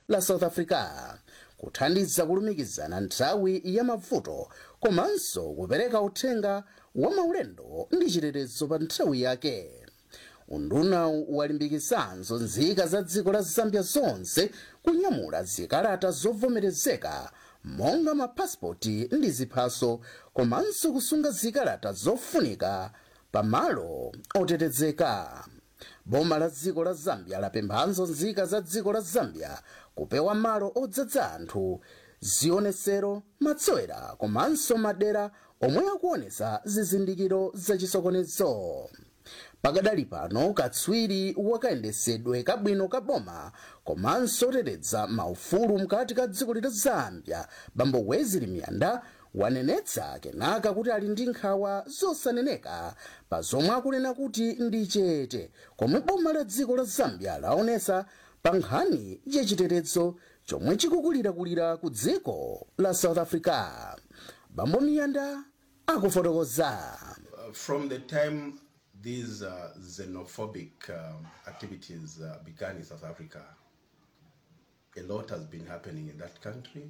la south africa kuthandiza kulumikizana nthawi ya mavuto komanso kupereka uthenga wa maulendo ndi chitetezo pa nthawi yake unduna walimbikisanso nzika za dziko la zambia zonse kunyamula zikalata zovomerezeka monga mapasipoti ndi ziphaso komanso kusunga zikalata zofunika pamalo otetezeka boma la dziko la zambia lapemphanso nzika za dziko la zambia kupewa malo odzadza anthu zionesero matsowera komanso madera omwe akuonesa zizindikiro zachisokonezo pakadali pano katswiri wakayendesedwe kabwino ka boma komanso oteteza maufulu mkati ka dziko la zambia bambo wezili miyanda wanenetsa kenaka kuti ali ndi nkhawa zosaneneka pa zomwe akunena kuti ndi chete komwe boma la dziko la zambia laonesa pa nkhani yachitetezo chomwe chikukulirakulira ku dziko la south africa bambo miyanda akufotokoza Uh, from the time these uh, xenophobic um, activities uh, began in South Africa, a lot has been happening in that country.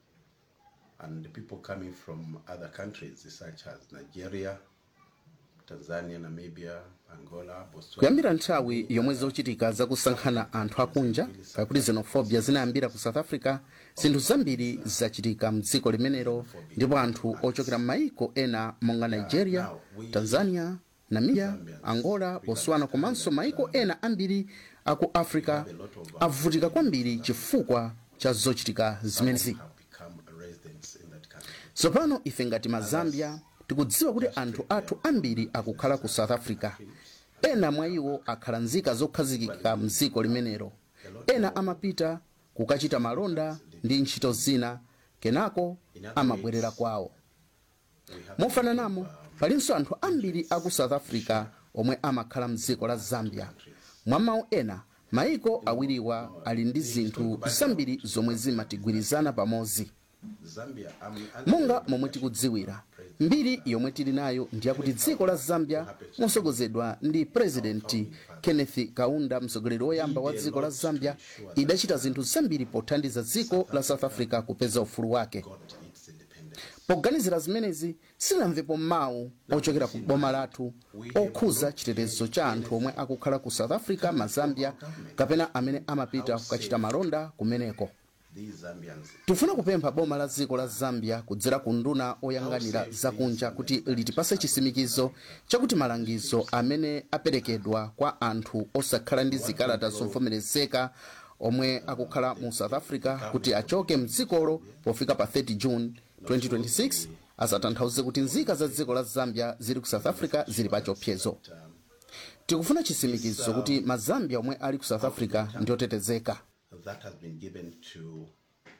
And the people coming from other countries, such as Nigeria, Tanzania, Namibia, Angola, Botswana, kuyambira nthawi yomwe zochitika zakusankhana anthu akunja pakuti xenofobia zinayambira ku south africa zinthu zambiri zachitika mdziko limenelo ndipo anthu ochokera m'mayiko ena monga nigeria tanzania namibia angola botswana komanso mayiko ena ambiri aku africa avutika kwambiri chifukwa cha zochitika zimenezi have become residents in that country. tsopano ife ngati mazambia tikudziwa kuti anthu athu ambiri akukhala ku south africa ena mwa iwo akhala nzika zokhazikika mdziko limenelo ena amapita kukachita malonda ndi ntchito zina kenako amabwerera kwawo mofananamo palinso anthu ambiri aku south africa omwe amakhala mdziko la zambia mwa mawu ena mayiko awiriwa ali ndi zinthu zambiri zomwe zimatigwirizana pamodzi Zambia, um, monga momwe tikudziwira mbiri yomwe tili nayo ndiyakuti dziko la zambia mosogozedwa ndi purezidenti kenneth kaunda mtsogoleri woyamba wa dziko la zambia idachita zinthu zambiri pothandiza dziko la south africa kupeza ufulu wake got its independence. poganizira zimenezi sitinamvepo mawu ochokera ku boma lathu okhuza chitetezo cha anthu omwe akukhala ku south africa mazambia kapena amene amapita kukachita malonda kumeneko These Zambians tifuna kupempha boma la dziko la zambia kudzera ku nduna oyang'anira zakunja kuti litipase chisimikizo chakuti malangizo amene aperekedwa kwa anthu osakhala ndi zikalata zovomerezeka omwe akukhala mu south africa kuti achoke mdzikolo pofika pa 30 june 2026 asatanthauze kuti nzika za dziko la zambia zili ku south africa zili pa chiopsezo tikufuna chisimikizo kuti mazambia omwe ali ku south africa ndi otetezeka that has been given to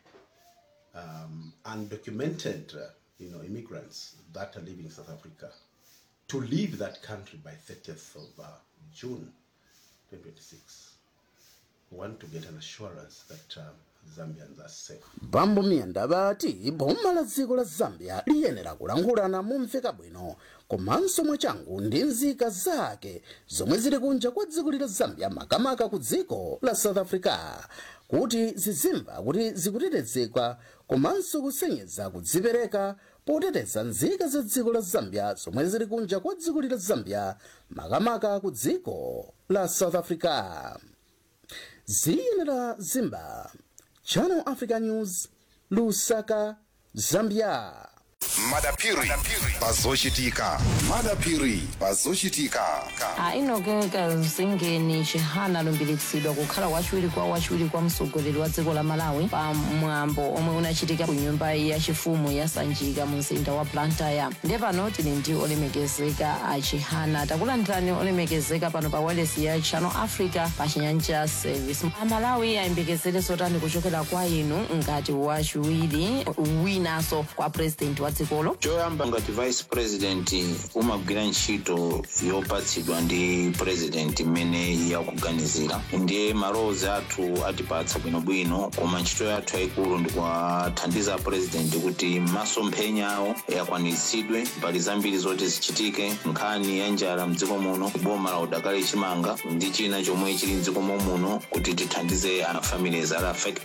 um, undocumented, uh, you know, immigrants that are living in South Africa to leave that country by 30th of uh, June 2026. We want to get an assurance that um, Zambians are safe. bambo miyanda bati boma la dziko la zambia liyenera kulangulana momveka bwino komanso mwachangu ndi nzika zake zomwe zili kunja kwa dziko la zambia makamaka ku dziko la south africa kuti zizimva kuti zikutetezedwa komanso kusenyeza kudzipereka poteteza nzika za dziko la zambia zomwe zili kunja kwa dziko la zambia makamaka ku dziko la south africa ziyenera zimba channel africa news lusaka zambia madapiri pazochitika madapiri pazochitika ainogeka mzingeni chihana alumbiritsidwa kukhala wachiwiri kwa wachiwiri kwa mtsogoleri wa dziko la malawi pa mwambo omwe unachitika ku nyumba yachifumu ya sanjika mu mzinda wa blantyre ndiye pano tili ndi olemekezeka a chihana takulandirani olemekezeka pano pa wireless ya channel africa pa chinyanja service amalawi ayembekezere zotani kuchokera kwa inu ngati wachiwiri winanso kwa president wa dzikolo choyamba ngati vice president umagwira ntchito yopatsidwa ndi president imene yakuganizira ndiye malowozi athu atipatsa bwinobwino koma ntchito yathu yayikulu ndikuwathandiza president kuti masomphenya awo akwaniritsidwe pali zambiri zoti zichitike nkhani ya njala mdziko muno boma la udakali chimanga ndi china chomwe chili mdziko muno kuti tithandize a families ali affected